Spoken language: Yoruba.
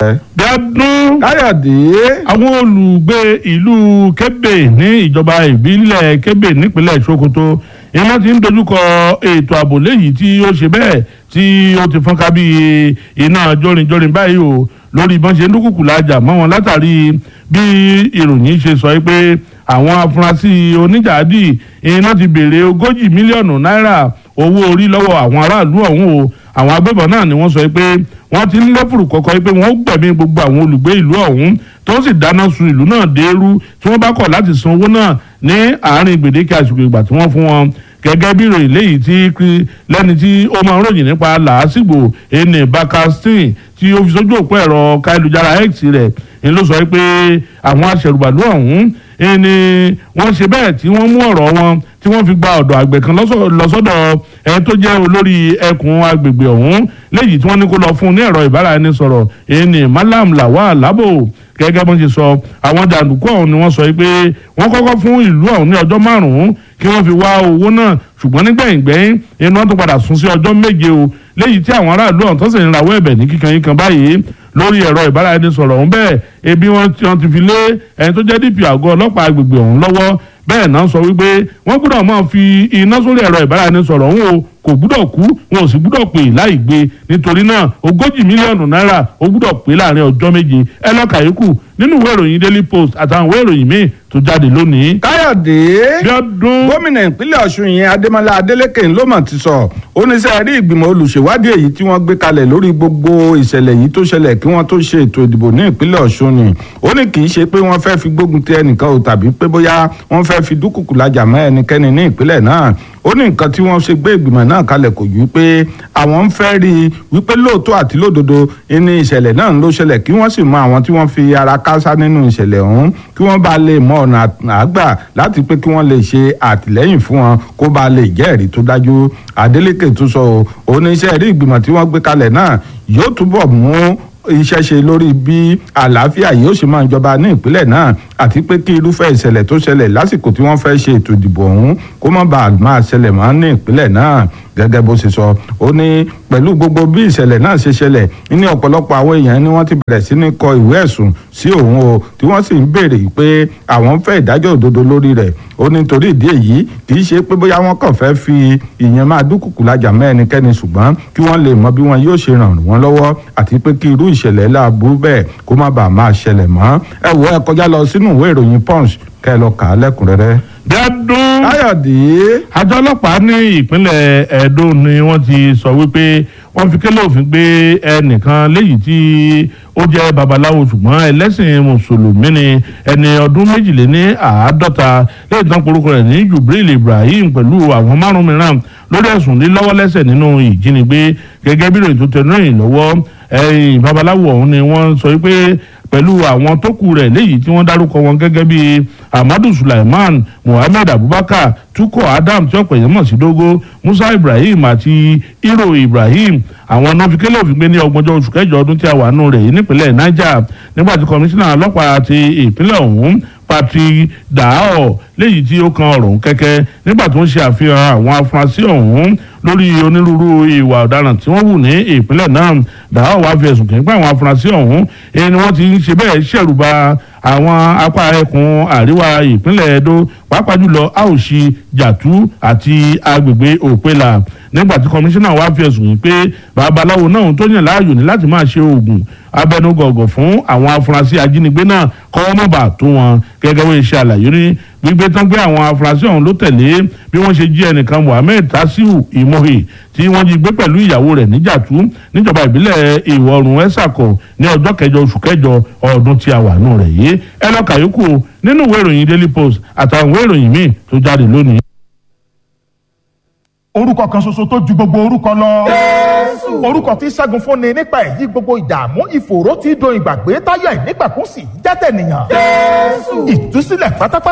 Bíọ́dún káyọ̀dé àwọn olùgbé ìlú Kébè ní ìjọba ìbílẹ̀ Kébè nípínlẹ̀ Sokoto iná ti ń dojúkọ ètò ààbò léyìí tí ó ṣe bẹ́ẹ̀ tí ó ti fọ́nká bí iná jórinjórin báyìí o lórí bọ́n ṣe ń dúkùkù lájà mọ́ wọn látàrí bí ìròyìn ṣe sọ pé àwọn afurasí oníjàádì iná ti béèrè ogójì mílíọ̀nù náírà owó orí lọ́wọ́ àwọn aráàlú ọ̀hún o àwọn agbébọn náà ni wọ́n sọ pé wọ́n ti ń lẹ́fùrù kọ́kọ́ pé wọ́n gbẹ̀mí gbogbo àwọn olùgbé ìlú ọ̀hún tó sì dáná sun ìlú náà dẹ́rú tí wọ́n bá kọ̀ láti san owó náà ní àárín gbèdéke àsìkò ìgbà tí wọ́n fún wọn gẹ́gẹ́ bí ìròyìn léyìí tí lẹ́ni tí ó máa ń ròyìn nípa làásìgbò ene bakastin tí ó fi sójú òpó ẹ̀rọ káyélujára x rẹ̀ ni ló sọ pé àwọn aṣẹ̀rùbàlú ọ̀hún ni wọ́n ṣe bẹ́ẹ̀ tí wọ́n mú ọ̀rọ̀ wọn tí wọ́n fi gba ọ̀dọ̀ àgbẹ̀ kan lọ́sọ̀dọ̀ ẹni tó jẹ́ olórí ẹkùn agbègbè ọ̀hún léyìí tí wọ́n ní kó lọ fún un ní ẹ̀rọ ìbáraẹnisọ̀rọ̀ ẹni malam lawal labo gẹ́gẹ́ bó ń ṣe sọ àwọn jàǹdùkú ọ̀hún ni wọ́n sọ pé wọ́n kọ́kọ́ fún ìlú ọ̀hún ní ọjọ́ márùn-ún kí wọ́n fi wá owó náà ṣùgbọ́n nígbẹ̀yìngbẹ̀yìn inú wọn tó padà sún sí ọjọ́ méje o léyìí tí àwọn aráàlú ọ̀hún tó sì ń rawọ́ ẹ̀bẹ̀ ní kíkan yín kan báyìí lórí ẹ̀rọ ìbáraẹnisọ̀rọ̀ ọ̀hún bẹ́ẹ̀ ebi wọn ti fi lé ẹni tó jẹ́ dp àgọ́ ọlọ́pàá agbègbè ọ̀hún lọ́wọ́ bẹ́ẹ̀ náà sọ wípé wọ́n gbọ́dọ̀ máa fi iná sórí ẹ̀rọ ìbáraẹnisọ̀rọ̀ ọ̀hún o kò gbúdọ̀ kú wọn ò sì gbúdọ̀ pè láì gbé nítorí náà ogójì mílíọ̀nù náírà ó gbúdọ̀ pé láàrin ọjọ́ méje ẹ lọ́ka yòókù nínú ìwé ìròyìn daily post àtàwọn ìwé ìròyìn míì tó jáde lónìí. káyọ̀dé Bíọ́dún gómìnà ìpínlẹ̀ ọ̀ṣun yẹn adémọlá adélékè ló mọ̀ ti sọ oníṣẹ́ rí ìgbìmọ̀ olùṣèwádìí èyí tí wọ́n gbé kalẹ̀ lórí gbogbo ìṣẹ̀lẹ̀ yìí tó ṣẹlẹ̀ kí wọ́n tó ṣe ètò ìdìbò ní ìpínlẹ̀ ọ̀ṣun ni ó ní kì í ṣe pé wọ́n fẹ́ fi gbógun ti ẹnìkan o tàbí pé bóyá wọ́n fẹ́ fi dúkùkù lajà mọ́ ẹnikẹ́ni ní ìpínlẹ̀ náà ó ní nǹkan tí wọ́n ṣe gbé ìgbìmọ̀ náà kalẹ̀ kò ju pé àwọn ń fẹ́ rí i wípé lóòótọ́ àti lódodo ní ìṣẹ̀lẹ̀ náà ló ṣẹlẹ̀ kí wọ́n sì mọ àwọn tí wọ́n fi ara kásá nínú ìṣẹ̀lẹ̀ ọ̀hún kí wọ́n bá lè mọ ọ̀nà àgbà láti pé kí wọ́n lè ṣe àtìlẹ́yìn fún wọn kó bá lè jẹ́ ẹ̀rí tó dájú Adeleke tó sọ oníṣẹ́ rí ìgbìmọ̀ tí wọ́n gbé kalẹ̀ náà yóò túbọ̀ mú iṣẹ́ ṣe lórí bí àlàáfíà yóò ṣe máa jọba ní ìpínlẹ̀ náà àti pé kí irúfẹ́ ìṣẹ̀lẹ̀ tó ṣẹlẹ̀ lásìkò tí wọ́n fẹ́ ṣe ètò ìdìbò ọ̀hún kó má bàa máa ṣẹlẹ̀ mọ́ ní ìpínlẹ̀ náà gẹ́gẹ́ bó ṣe sọ ó ní pẹ̀lú gbogbo bí ìṣẹ̀lẹ̀ náà ṣe ṣẹlẹ̀ ní ọ̀pọ̀lọpọ̀ àwọn èèyàn ni wọ́n ti bẹ̀rẹ̀ sí ní kọ ìwé ẹ̀sùn sí òun o tí wọ́n sì ń béèrè pé àwọn fẹ́ ìdájọ́ òdodo lórí rẹ̀ ó ní torí ìdí èyí kì í ṣe pé bóyá wọ́n kàn fẹ́ fi ìyẹn máa dúkùkù lajà mọ́ ẹnikẹ́ni ṣùgbọ́n kí wọ́n lè mọ bí wọn yóò ṣe ràn wọ́n lọ́wọ́ àti pé kí irú ìṣẹ̀lẹ̀ láàbù bẹ́ẹ̀ kó má bàa máa ṣẹlẹ̀ mọ́ ẹ wo ẹ kọjá lọ sínú ìwé ìròyìn punch kẹ́ ẹ lọ kà á lẹ́kùnrẹ́rẹ́. Bíọ́dún káyọ̀dé àjọ ọlọ́pàá ní ìpínlẹ̀ Ẹdó ni wọ́n ti sọ wípé wọ́n fi kélé òfin gbé ẹnìkan léyìí tí ó jẹ́ babaláwo ṣùgbọ́n ẹlẹ́sìn mùsùlùmí ni ẹni ọdún méjìléní àádọ́ta lẹ́yìn tán porúkọ rẹ̀ ní Jubril Ibrahim pẹ̀lú àwọn márùn mìíràn lórí ẹ̀sùn lílọ́wọ́ lẹ́sẹ̀ nínú ìjínigbé gẹ́gẹ́ bí ìròyìn tó tẹnu ìrìn lọ́wọ́ ẹ̀yìn babaláwo ọ̀hún ni wọ́n sọ wípé pẹ̀lú àwọn tó kù rẹ̀ léyìí tí wọ́n dárúkọ wọn gẹ́gẹ́ bí Ahmadu Sulaiman Muhammed Abubakar Tukọ Adam tí ọ̀pọ̀ èèyàn mọ̀ sí Dógó Musa Ibrahim àti Hero Ibrahim àwọn náà fi kélé òfin gbé ní ọgbọ̀njọ́ oṣù kẹjọ ọdún tí a wà nù rẹ̀ yìí nípínlẹ̀ Niger nígbà tí kọmíṣánná ọlọ́pàá ti ìpínlẹ̀ ọ̀hún Patrick Dao léyìí tí ó kan ọ̀rọ̀ kẹ́kẹ́ nígbà tó ń ṣe àfihàn àwọn afurasí ọ̀hún lórí onírúurú ìwà ọ̀daràn tí wọ́n wù ní ìpínlẹ̀ náà Dao wá fi ẹ̀sùn kàn pé àwọn afurasí ọ̀hún ẹni wọ́n ti ń ṣe bẹ́ẹ̀ ṣẹ̀rùba àwọn apá ẹkùn àríwá ìpínlẹ̀ Edo pàápàá jùlọ Auchi Jatu àti agbègbè Òpela nígbà tí kọmíṣánná wá fi ẹ̀sùn yìí pé babaláwo náà tó yàn láàyò ní láti máa ṣe oògùn abẹnugọ̀gọ̀ fún àwọn afurasí ajínigbé náà kọ́wọ́ mọ̀ bá tó wọn gẹ́gẹ́ bí iṣẹ́ àlàyé ní gbígbé tán gbé àwọn afurasí ọ̀hún ló tẹ̀lé bí wọ́n ṣe jí ẹnìkan Muhammed Tasiu Imohe tí wọ́n jí gbé pẹ̀lú ìyàwó rẹ̀ níjàtú níjọba ìbílẹ̀ ìwọ̀ oòrùn ẹ̀sàkọ̀ ní ọjọ́ kẹjọ oṣù kẹjọ ọdún tí a wà nù rẹ̀ yìí ẹ lọ kàyókù nínú ìwé ìròyìn Daily Post àtàwọn ìwé ìròyìn míì tó jáde lónìí. orúkọ kan ṣoṣo tó ju gbogbo orúkọ lọ. orúkọ tí ṣẹ́gun fúnni nípa èyí gbogbo ìdààmú ìfòòró tí do ìgbàgbé táyà ìnígbàkúnsì jẹ́tẹ̀ nìyàn. ìtúsílẹ̀ pátápátá